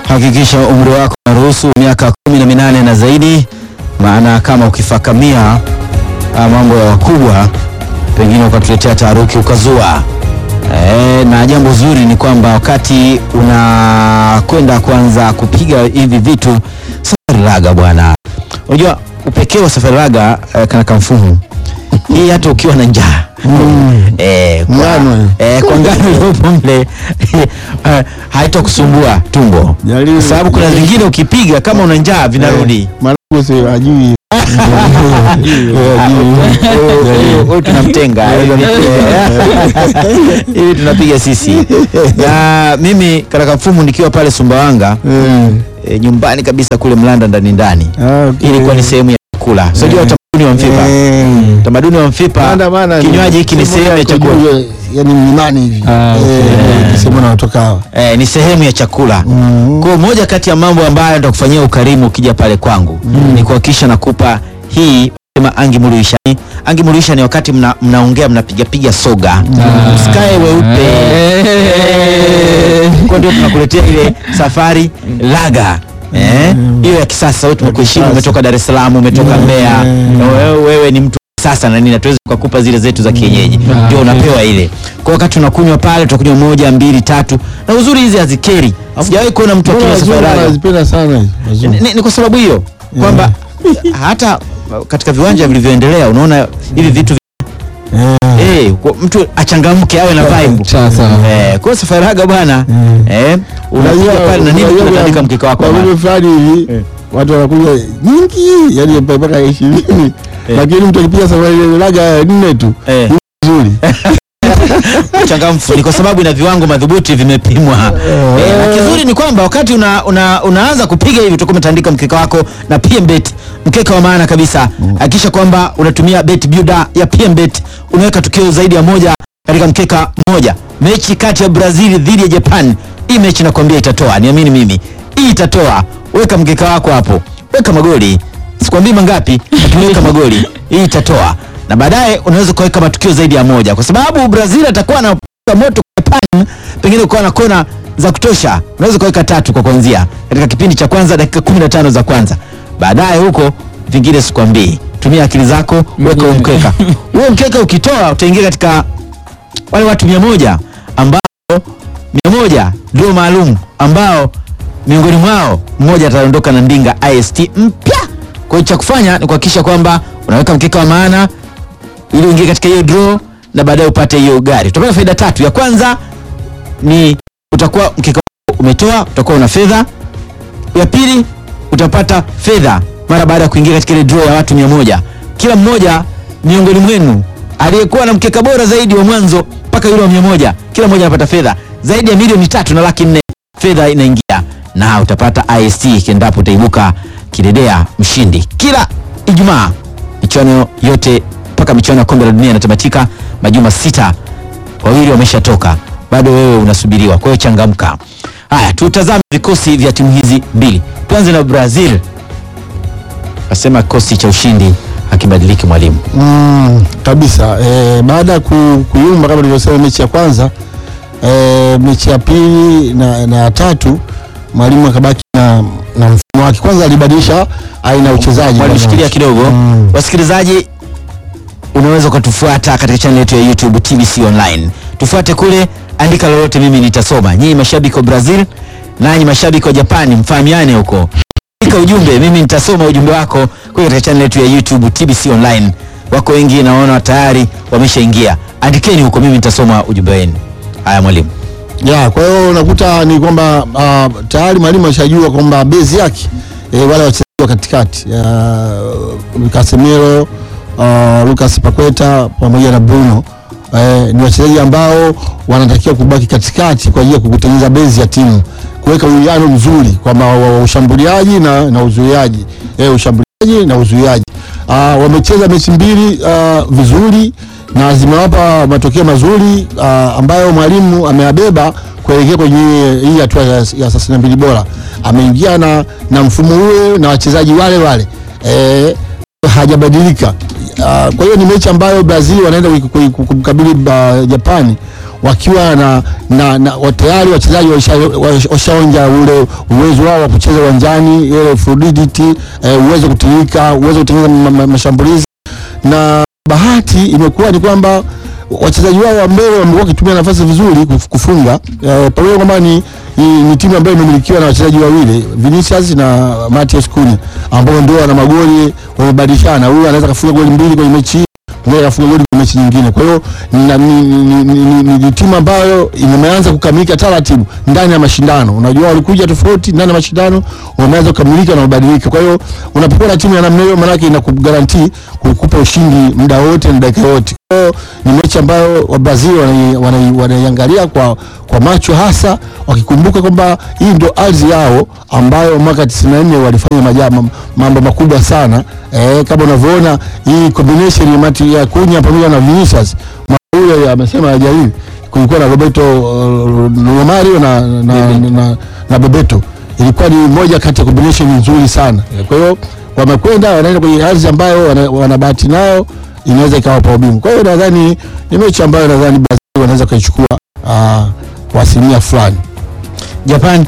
Hakikisha umri wako unaruhusu miaka kumi na minane na zaidi, maana kama ukifakamia ah, mambo ya wakubwa pengine ukatuletea taharuki ukazua. E, na jambo zuri ni kwamba wakati unakwenda kuanza kupiga hivi vitu safari raga bwana, unajua upekee wa safari raga eh, kana kamfumu hii hata ukiwa na njaa eh, kwa, Ngano. eh, kwa ngano iliyopo mle eh, haitakusumbua tumbo, Jaribu. kwa sababu kuna zingine ukipiga kama una njaa vinarudi. Mwanangu si ajui. Huyu tunamtenga hivi tunapiga sisi. Na mimi katika mfumo nikiwa pale Sumbawanga Eh. e, nyumbani kabisa kule Mlanda ndani ndani, Ah, okay. ilikuwa ni sehemu ya chakula. Sio utamaduni wa Mfipa, Eh. utamaduni wa Mfipa, Maana- maana kinywaji hiki ni sehemu ya yako chakula. juu, Yani mlimani hivi. Ah, okay. Eh, sehemu naotoka hawa. Eh, ni sehemu ya chakula. Mm. Kwa hiyo moja kati ya mambo ambayo nitakufanyia ukarimu ukija pale kwangu ni kuhakikisha nakupa hii sema angi muruisha. Angi muruisha ni wakati mna, mnaongea mnapiga piga soga. Msikae weupe. Eh. Kwa ndio tunakuletea ile safari laga. Eh, hiyo ya kisasa wewe tumekuheshimu, kisasa. umetoka Dar es Salaam, umetoka Mbeya. Na Wewe, wewe ni mtu wa sasa na nini, hatuwezi kukupa zile zetu za kienyeji. Ah, Ndio okay. unapewa ile. Kwa wakati unakunywa pale, utakunywa moja, mbili, tatu. Na uzuri hizi hazikeri. Sijawahi kuona mtu Mbona akinywa wazungu safari laga. wanazipenda sana hizi, wazungu. Ni, ni kwa sababu hiyo kwamba hata katika viwanja vilivyoendelea unaona hivi vitu Eh. eh, kwa mtu achangamke awe na vibe Sasa. eh, kwa safari raga bwana Mm. eh, unakuja Unajua- pale na nini unajua unatandika kwa- mkeka wako kwa bwana. mambo fulani hivi watu wanakuja nyingi yani mpaka ishirini lakini mtu akipiga safari ile laga nne tu Eh. nzuri Changamfu ni kwa sababu ina viwango madhubuti vimepimwa. Eh, na kizuri ni kwamba wakati una, una, unaanza kupiga hivi utakuwa umetandika mkeka wako na PMBet, mkeka wa maana kabisa. Hakikisha kwamba unatumia bet builder ya PMBet, unaweka tukio zaidi ya moja katika mkeka mmoja. Mechi kati ya Brazil dhidi ya Japan, hii mechi nakwambia itatoa, niamini mimi, hii itatoa. Weka mkeka wako hapo, weka magoli, sikwambii mangapi, lakini weka magoli, hii itatoa na baadaye unaweza kuweka matukio zaidi ya moja, kwa sababu Brazil atakuwa na moto kwa Japan, pengine ukawa na kona za kutosha, unaweza kuweka tatu kwa kuanzia katika kipindi cha kwanza, dakika 15 za kwanza. Baadaye huko vingine sikwambii, tumia akili zako, weka huo mkeka. Huo mkeka ukitoa, utaingia katika wale watu mia moja ambao mia moja ndio maalum ambao miongoni mwao mmoja ataondoka na ndinga ist mpya. Kwa hiyo cha kufanya ni kuhakikisha kwamba unaweka mkeka wa maana ili uingie katika hiyo draw na baadaye upate hiyo gari. Utapata faida tatu. Ya kwanza ni utakuwa mkeka wako umetoa, utakuwa una fedha. Ya pili utapata fedha mara baada ya kuingia katika ile draw ya watu mia moja. Kila mmoja miongoni mwenu aliyekuwa na mkeka bora zaidi wa mwanzo mpaka yule wa mia moja, kila mmoja anapata fedha zaidi ya milioni tatu na laki nne. Fedha inaingia na utapata ist ikiendapo utaibuka kidedea mshindi kila Ijumaa. Michuano yote mpaka michuano ya kombe la dunia inatamatika majuma sita, wawili wameshatoka, bado wewe unasubiriwa. Kwa hiyo changamka. Haya, tutazame vikosi vya timu hizi mbili. Tuanze na Brazil. Asema kikosi cha ushindi hakibadiliki, mwalimu. mm, kabisa eh, baada ya ku, kuyumba kama nilivyosema mechi ya kwanza eh, mechi ya pili na, na ya tatu mwalimu akabaki na, na mfumo wake kwanza alibadilisha aina ya uchezaji Mwalimu, shikilia kidogo. Mm. Wasikilizaji, unaweza ukatufuata katika channel yetu ya YouTube TBC Online. Tufuate kule, andika lolote, mimi nitasoma. Nyinyi mashabiki wa Brazil, nanyi mashabiki wa Japani, mfahamiane huko. Andika ujumbe, mimi nitasoma ujumbe wako kule katika channel yetu ya YouTube TBC Online. Wako wengi naona tayari wameshaingia. Andikeni huko, mimi nitasoma ujumbe wenu. Haya mwalimu. ya kwa hiyo unakuta ni kwamba uh, tayari mwalimu ashajua kwamba bezi yake eh, wale wachezaji wa katikati uh, Casemiro uh, Lucas Paqueta pamoja na Bruno eh, ni wachezaji ambao wanatakiwa kubaki katikati kwa ajili ya kutengeneza bezi ya timu, kuweka uwiano mzuri kwamba wa- wa ushambuliaji na, na uzuiaji eh, ushambuliaji na uzuiaji uh, wamecheza mechi mbili uh, vizuri na zimewapa matokeo mazuri uh, ambayo mwalimu ameyabeba kuelekea kwenye hii hatua ya, ya thelathini na mbili bora. Ameingia na, na mfumo ule na wachezaji wale wale eh, hajabadilika. Uh, kwa hiyo ni mechi ambayo Brazil wanaenda kui- kui- kumkabili uh, Japani wakiwa na, na, na wa- tayari wachezaji washa- washaonja ule uwezo wao wa kucheza uwanjani, ile fluidity eh, uwezo wa kutirika, uwezo wa kutengeneza ma- ma- mashambulizi na bahati imekuwa ni kwamba wachezaji wao wa mbele wamekuwa wakitumia nafasi vizuri kuf- kufunga eh, pamoja kwamba ni, ni, ni timu ambayo imemilikiwa na wachezaji wawili Vinicius na Matias Cunha ambao ndio wana magoli wamebadilishana. Huyu anaweza kafunga goli mbili kwenye mechi hii, mwingine kafunga goli kwenye mechi nyingine. Kwa hiyo na- ni, ni, ni, ni, ni, ni timu ambayo imeanza kukamilika taratibu ndani ya mashindano. Unajua walikuja tofauti ndani ya mashindano, wameanza kukamilika na kubadilika. Kwa hiyo unapokuwa na timu ya namna hiyo, maanake inakugarantii kukupa ushindi muda wote na dakika yote. Kwa hiyo ni mechi ambayo wa Brazil wanai- wanai- wanaiangalia kwa, kwa macho hasa wakikumbuka kwamba hii ndio ardhi yao ambayo mwaka 94 walifanya majama, mambo makubwa sana eh, kama unavyoona hii combination ya Mati ya Cunha pamoja na Vinicius ule amesema hajaili kulikuwa na Roberto uh, Romario na, na, na, na, na Bebeto ilikuwa ni moja kati ya combination nzuri sana. Kwa hiyo wamekwenda wanaenda kwenye ardhi ambayo wana, wana bahati nayo inaweza ikawapa ubingwa. Kwa hiyo nadhani ni mechi ambayo nadhani Brazil wanaweza kuichukua uh, kwa asilimia fulani. Japan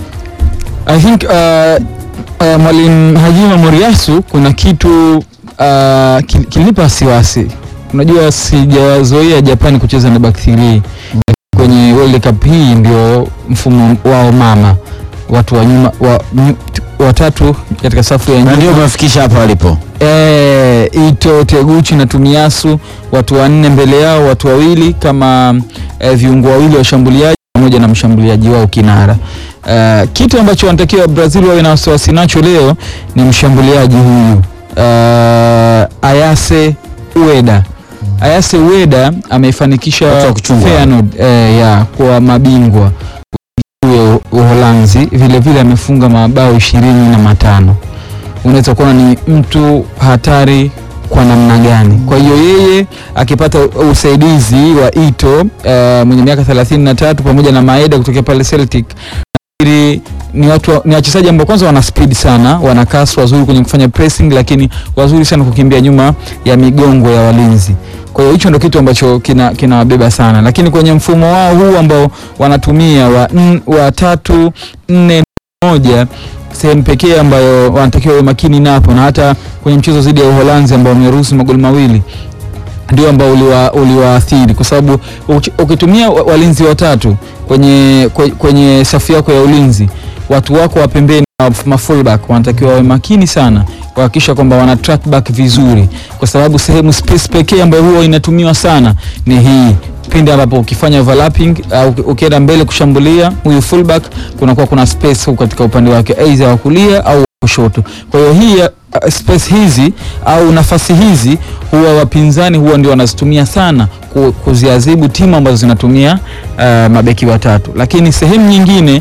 I think uh, uh, mwalimu Hajima Moriyasu kuna kitu uh, kil- kilinipa wasiwasi. Unajua sijazoea Japan kucheza na back three kwenye World Cup hii, ndio mfumo wao mama, watu wa nyuma wa, nyu- watatu katika safu ya na nyuma ndio umewafikisha hapa walipo. Eh, Ito, Teguchi na Tumiasu, watu wanne mbele yao, watu wawili kama eh, viungo wawili washambuliaji pamoja na mshambuliaji wao kinara. Eh, kitu ambacho wanatakiwa Brazil wawe na wasiwasi nacho leo ni mshambuliaji huyu eh, Ayase Ueda. Ayase Ueda ameifanikisha Watu wa kuchungwa. Feyenoord eh, ya kwa mabingwa huyo Uholanzi, vile vile amefunga mabao ishirini na matano unaweza kuona ni mtu hatari kwa namna gani. Kwa hiyo yeye akipata usaidizi wa Ito uh, mwenye miaka 33 pamoja na Maeda kutokea pale Celtic nafikiri ni watu wa- ni wachezaji ambao kwanza wana speed sana, wana kasi, wazuri kwenye kufanya pressing, lakini wazuri sana kukimbia nyuma ya migongo ya walinzi. Kwa hiyo hicho ndio kitu ambacho kina kinawabeba sana, lakini kwenye mfumo wao huu ambao wanatumia wa, n, wa tatu nne moja sehemu pekee ambayo wanatakiwa wawe makini napo, na hata kwenye mchezo dhidi ya Uholanzi ambao wameruhusu magoli mawili ndio ambao uliwa- uliwaathiri kwa sababu uki- ukitumia wa- walinzi watatu kwenye, kwe- kwenye safu yako ya ulinzi, watu wako wa pembeni na ma fullback wanatakiwa wawe makini sana kuhakikisha kwamba wana track back vizuri, kwa sababu sehemu space pekee ambayo huwa inatumiwa sana ni hii pindi ambapo ukifanya overlapping au uki- ukienda mbele kushambulia huyu fullback, kunakuwa kuna space huko katika upande wake aidha wa kulia au wa kushoto. Kwa hiyo hii uh, space hizi au nafasi hizi huwa wapinzani huwa ndio wanazitumia sana ku- kuziadhibu timu ambazo zinatumia uh, mabeki watatu, lakini sehemu nyingine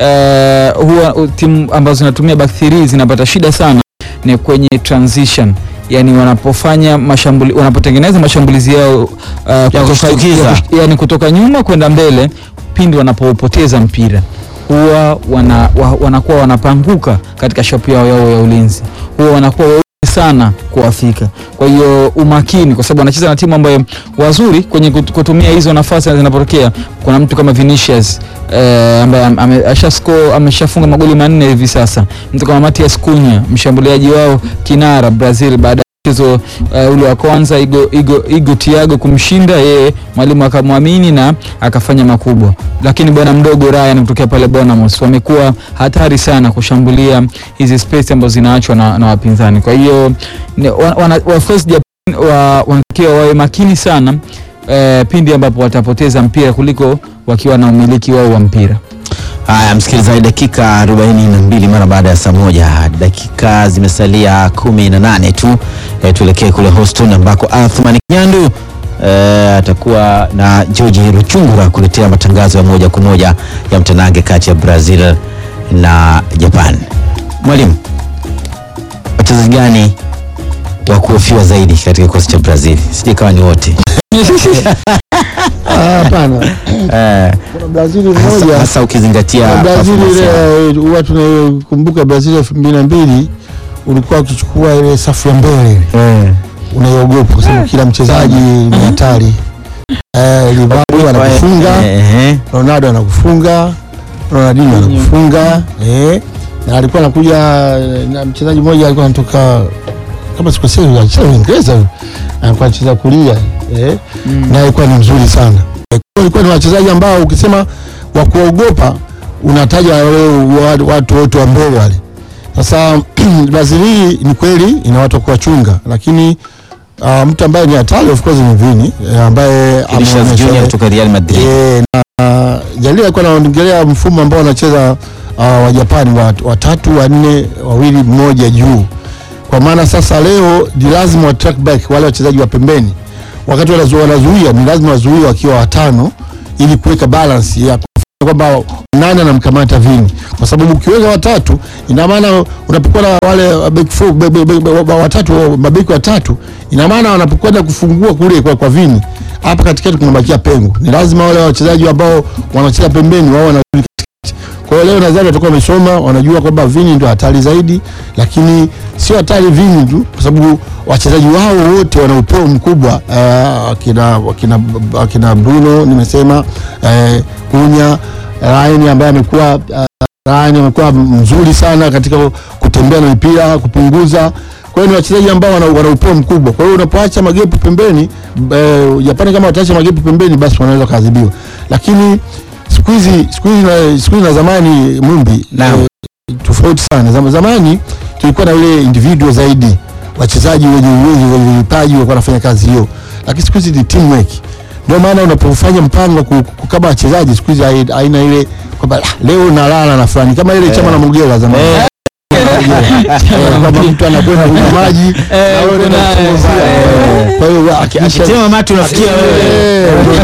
uh, huwa uh, timu ambazo zinatumia back three zinapata shida sana ni kwenye transition yani wanapofanya mashambuli, wanapotengeneza mashambulizi yao uh, kutoka, kushtukiza. ya kush- yani kutoka nyuma kwenda mbele pindi wanapopoteza mpira huwa wana, wa, wanakuwa wanapanguka katika shapu yao yao ya ulinzi, huwa wanakuwa weusi sana kuwafika. Kwa hiyo umakini, kwa sababu wanacheza na timu ambayo wazuri kwenye kut- kutumia hizo nafasi zinapotokea. Kuna mtu kama Vinicius eh, ambaye am- ame- asha score ameshafunga magoli manne hivi sasa, mtu kama Matias Cunha mshambuliaji wao kinara Brazil baada mchezo uh, ule wa kwanza Igo, Igo, Igo Thiago kumshinda yeye, mwalimu akamwamini na akafanya makubwa. Lakini bwana mdogo Ryan kutokea pale Bournemouth wamekuwa hatari sana kushambulia hizi space ambazo zinaachwa na, na wapinzani. Kwa hiyo ni- wa- wana, of course Japan wa- wanatakiwa wawe makini sana eh, pindi ambapo watapoteza mpira kuliko wakiwa na umiliki wao wa mpira. Haya, msikilizaji, dakika 42 mara baada ya saa moja, dakika zimesalia 18 tu. E, tuelekee kule Houston ambako Athman Nyandu e, atakuwa na George Ruchungura kuletea matangazo ya moja kwa moja ya mtanange kati ya Brazil na Japan. Mwalimu, wachezaji gani wa kuhofiwa zaidi katika kikosi cha Brazil? Sijui kama ni wote Ah, Hapana, Eh, kuna Brazil hasa, mmoja hasa ukizingatia Brazil performance yao. ile huwa tunakumbuka Brazil elfu mbili na mbili ulikuwa ukichukua ile safu ya mbele ile Eh. unaiogopa kwa sababu kila mchezaji ni hatari eh, Rivaldo anakufunga Ehe. Ronaldo anakufunga, Ronaldinho anakufunga eh, na alikuwa anakuja eh, na mchezaji mmoja alikuwa anatoka kama sikosei, anacheza Uingereza huyu, alikuwa anacheza kulia eh, na alikuwa ni mzuri sana eh, kwa hiyo alikuwa ni wachezaji ambao ukisema wa kuogopa unataja wale wa- watu wote wa mbele wale. Sasa Brazil hii ni kweli ina watu wa kuwachunga, lakini uh, mtu ambaye ni hatari of course ni Vini eh, ambaye Vinicius ameonyesha- Junior kutoka Real Madrid. Eh, na Jalili alikuwa anaongelea mfumo ambao wanacheza uh, wa Japani wa- watatu wanne wawili mmoja juu. Kwa maana sasa leo ni lazima wa track back wale wachezaji wa pembeni, wakati wanazu- wanazuia ni lazima wazuie wakiwa watano, ili kuweka balance ya kwamba nani anamkamata Vini, kwa sababu ukiweka watatu, ina maana unapokuwa na wale back four, be- be- be- be- watatu mabeki watatu, ina maana wanapokwenda kufungua kule kwa, kwa Vini, hapa katikati kunabakia pengo. Ni lazima wale wachezaji ambao wanacheza pembeni wao wanarudi katikati. Kwa hiyo leo nadhani watakuwa wamesoma, wanajua kwamba Vini ndio hatari zaidi, lakini sio hatari Vini tu, kwa sababu wachezaji wao wote wana upeo mkubwa uh, akina, akina, akina Bruno nimesema eh, Kunya Ryan ambaye amekuwa uh, Ryan amekuwa mzuri sana katika kutembea na mipira kupunguza. Kwa hiyo ni wachezaji ambao wana, wana upeo mkubwa. Kwa hiyo unapoacha magepu pembeni eh, Japani kama wataacha magepu pembeni, basi wanaweza kuadhibiwa, lakini siku hizi siku hizi na siku hizi na zamani Mumbi Naam. tofauti sana. Zama, zamani tulikuwa na ile individual zaidi, wachezaji wenye uwezo wenye vipaji walikuwa wanafanya kazi hiyo, lakini siku hizi ni teamwork. Ndio maana unapofanya mpango wa ku- kukaba wachezaji siku hizi hai- haina ile kwamba "Ah, leo nalala na fulani kama ile chama na Mugera zamani. Eh. Eh, kwamba mtu anakwenda kunywa maji na wewe unaenda kuna- kuzungumzia. eh. Kwa hiyo akikisha Akitema mate unafikia wewe.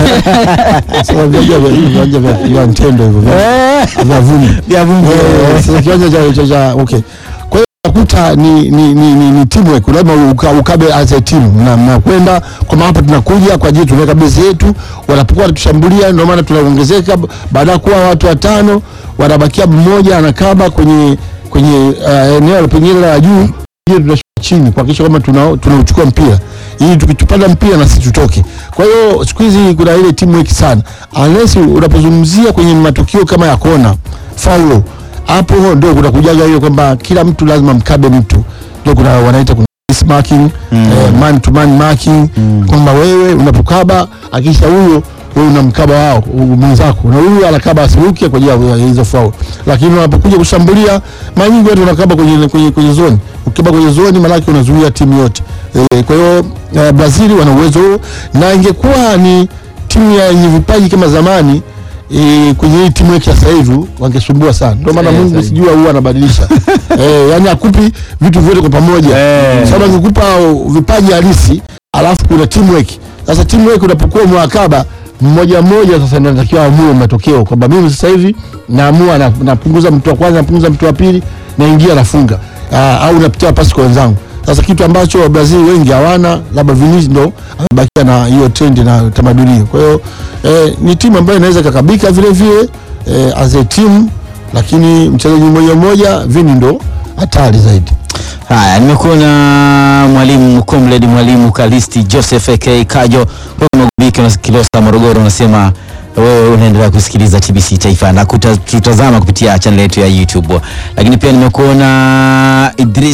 Sasa viwanja vya hivi viwanja vya vya Ntendo hivyo vya- vya vumbi. Vya vumbi. Eh, Sasa kiwanja cha cha cha okay. Kwa hiyo unakuta ni ni ni, ni, ni teamwork, lazima uka, ukabe as a team na mnakwenda kwa maana hapa tunakuja kwa ajili tunaweka base yetu, wanapokuwa wanatushambulia ndio maana tunaongezeka, baada ya kuwa watu watano wanabakia mmoja anakaba kwenye kwenye uh, eneo pengine la juu hiyo tunashuka chini kuhakikisha kwamba tuna- tunauchukua mpira ili tukitupata mpira na sisi tutoke. Kwa hiyo siku hizi kuna ile teamwork sana, unless unapozungumzia kwenye matukio kama ya kona faulo, hapo ndio kuna kujaga hiyo kwamba kila mtu lazima mkabe mtu, ndio kuna wanaita kuna face marking eh, man to man marking kwamba wewe unapokaba akisha huyo wewe unamkaba wao u- mwenzako na huyu anakaba asiruke kwa ajili ya hizo foul, lakini unapokuja kushambulia mara nyingi watu wanakaba kwenye kwenye kwenye zone. Ukiba kwenye zone maana yake unazuia timu yote e, kwa hiyo eh, Brazil wana uwezo huo, na ingekuwa ni timu ya yenye vipaji kama zamani e, kwenye hii timu yake ya sasa hivi wangesumbua sana. Ndio maana Eh, Mungu sahihi. sijua huwa anabadilisha eh, yani akupi vitu vyote kwa pamoja Eh. sababu angekupa vipaji halisi alafu kuna teamwork. Sasa teamwork unapokuwa mwakaba mmoja mmoja, sasa ndio natakiwa amue matokeo kwamba mimi sasa hivi naamua na- napunguza mtu wa kwanza, napunguza mtu wa pili, naingia nafunga, Ah, au napitia pasi kwa wenzangu. Sasa kitu ambacho Brazil wengi hawana, labda Vinicius ndo amebakia na hiyo trend na tamaduni hiyo. Kwa hiyo eh, ni timu ambayo inaweza kakabika vile vile eh, as a team, lakini mchezaji mmoja mmoja Vini ndo hatari zaidi. Haya, nimekuwa na mwalimu Comrade mwalimu Kalisti Joseph AK Kajo kutoka Mogobiki na Kilosa Morogoro, unasema wewe unaendelea kusikiliza TBC Taifa na kuta- tutazama kupitia channel yetu ya YouTube, lakini pia nimekuona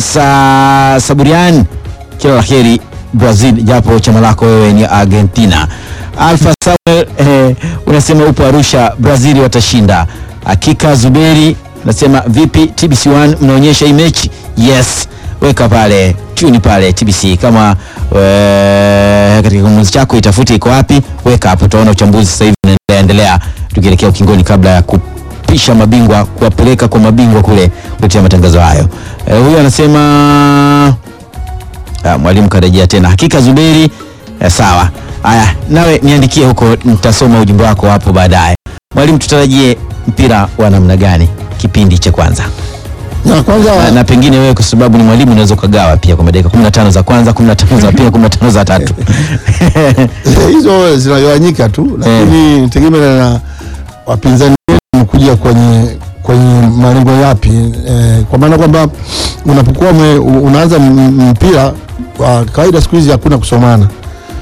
Idrisa Saburian, kila la heri Brazil, japo chama lako wewe ni Argentina. Alfa Samuel eh, unasema upo Arusha, Brazil watashinda. Hakika Zuberi unasema vipi TBC1 mnaonyesha hii mechi? Yes, weka pale tuni pale TBC kama eh, katika kimuzi chako itafute iko wapi, weka hapo, utaona uchambuzi sasa hivi unaendelea endelea, tukielekea ukingoni kabla ya kupisha mabingwa kuwapeleka kwa mabingwa kule kuletea matangazo hayo. Eh, huyu anasema Ah, mwalimu karejea tena. Hakika Zuberi, eh, sawa. Haya, nawe niandikie huko, nitasoma ujumbe wako hapo baadaye. Mwalimu, tutarajie mpira wa namna gani kipindi cha kwanza? Na kwanza Na, na pengine wewe kwa sababu ni mwalimu unaweza ukagawa pia kwa dakika 15 za kwanza, 15 za pili, 15 za tatu. hizo zinagawanyika tu, lakini tegemea na wapinzani wetu kuja kwenye kwenye malengo yapi eh, kwa maana kwamba unapokuwa ume- unaanza m- mpira kwa kawaida siku hizi hakuna kusomana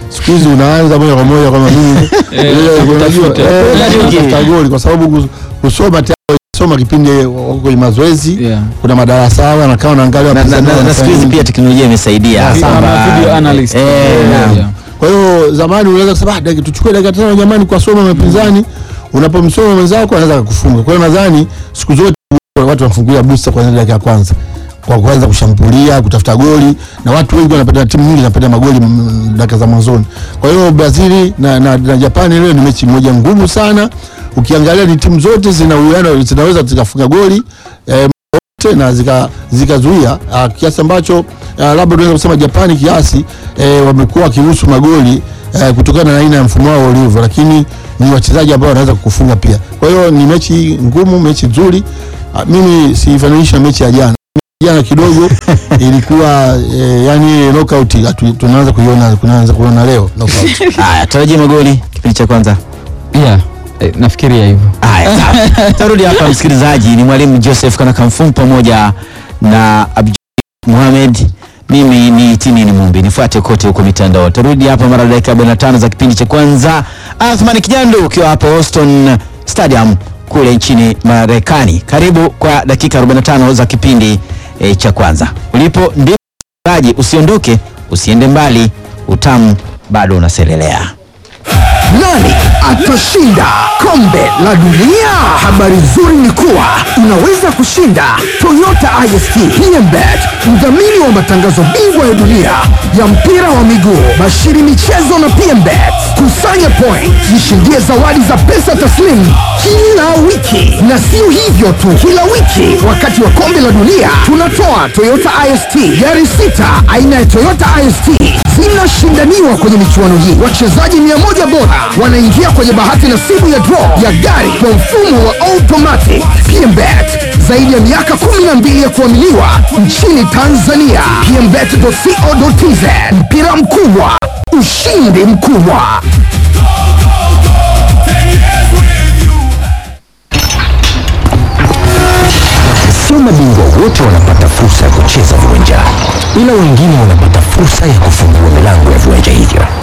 siku hizi unaanza moja kwa moja kwamba mimi Eh, unajua utafuta. eh, Unajua utafuta goli kwa sababu kus- kusoma tayari soma kipindi wako kwenye mazoezi Yeah. kuna madarasa hawa nakaa unaangalia na, na, wapinzani na, na wanafanya siku hizi nini. pia teknolojia imesaidia Yeah, kwamba- ama video analyst. eh, naam. Yeah. Kwa hiyo zamani unaweza kusema ah, dakika tuchukue dakika tano jamani kwa soma mapinzani. Unapomsoma mwenzako anaweza kukufunga. Kwa hiyo nadhani siku zote watu wanafungulia booster kwanza dakika ya kwanza kwa kuanza kushambulia, kutafuta goli na watu wengi wanapenda, timu nyingi zinapenda magoli mm, dakika za mwanzoni. Kwa hiyo Brazil na, na, na Japani leo ni mechi moja ngumu sana. Ukiangalia ni timu zote zina uwiano, zinaweza zikafunga goli eh, zote na zika- zikazuia ah, kiasi ambacho ah, labda tunaweza kusema Japani kiasi eh, wamekuwa wakiruhusu magoli eh, kutokana na aina ya mfumo wao ulivyo, lakini ni wachezaji ambao wanaweza kukufunga pia. Kwa hiyo ni mechi ngumu, mechi nzuri. Ah, mimi siifananisha na mechi ya jana. Jana kidogo ilikuwa eh, yani knockout hatu- tunaanza kuiona tunaanza kuona leo knockout. haya tarajia magoli kipindi cha kwanza Yeah, eh, nafikiria hivyo haya sawa. tarudi hapa msikilizaji ni mwalimu joseph kanakamfum pamoja na abdu muhamed mimi ni tinini mumbi nifuate kote huko mitandao tarudi hapa mara dakika 45 za kipindi cha kwanza athmani kijando ukiwa hapa auston stadium kule nchini marekani karibu kwa dakika 45 za kipindi e, cha kwanza ulipo ndipo msikilizaji usiondoke usiende mbali utamu bado unaselelea Nani atashinda kombe la dunia? Habari nzuri ni kuwa unaweza kushinda Toyota IST PMBet, mdhamini wa matangazo bingwa ya dunia ya mpira wa miguu, bashiri michezo na PMBet. Kusanya point, jishindie zawadi za pesa taslimu kila wiki, na sio hivyo tu, kila wiki wakati wa kombe la dunia tunatoa Toyota IST gari sita aina ya Toyota IST zinashindaniwa kwenye michuano hii. Wachezaji mia moja bora wanaingia kwenye bahati nasibu ya draw ya gari kwa mfumo wa automatic. PMBet zaidi ya miaka 12 ya kuaminiwa nchini Tanzania. PMBet.co.tz mpira mkubwa, ushindi mkubwa. Sio mabingwa wote wanapata fursa ya kucheza viwanjani, ila wengine wanapata fursa ya kufungua milango ya viwanja hivyo.